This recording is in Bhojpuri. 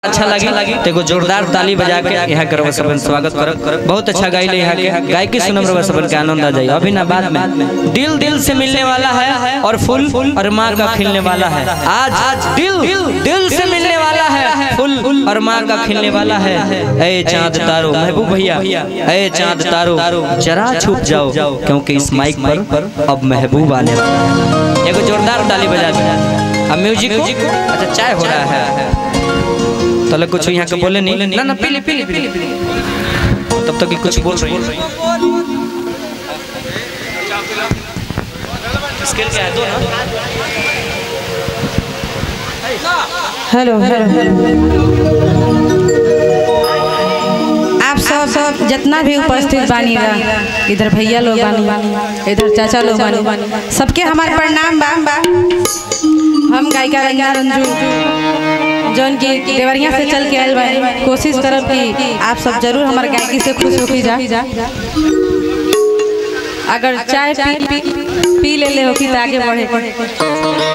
अच्छा लगी तो एगो जोरदार ताली बजा के यहाँ के रवा सबन स्वागत करब बहुत अच्छा गाइले यहाँ के गायकी सुनम रवा सबन के आनंद आ जाए अभी ना बाद में दिल दिल से मिलने वाला है और फूल और माँ का खिलने वाला है आज आज दिल दिल से मिलने वाला है फूल और माँ का खिलने वाला है ए चांद तारो महबूब भैया ए चांद तारो जरा छुप जाओ क्योंकि इस माइक पर अब महबूब आने वाला है एगो जोरदार ताली बजा दे अब म्यूजिक को अच्छा चाय हो रहा है तले कुछ यहाँ के बोले नहीं ना ना पीली पीली पीली तब तक कि कुछ बोल रही है स्केल क्या है दो ना हेलो आप सब सब जितना भी उपस्थित बानी बा इधर भैया लोग बानी इधर चाचा लोग बानी सबके हमारे प्रणाम बा हम गायिका रंगा रंजू जौन की देवरिया से चल के आयल बा कोशिश करब कि आप सब जरूर हमारे गायकी से खुश होके जा अगर चाय पी पी, पी ले ले हो कि तो आगे बढ़े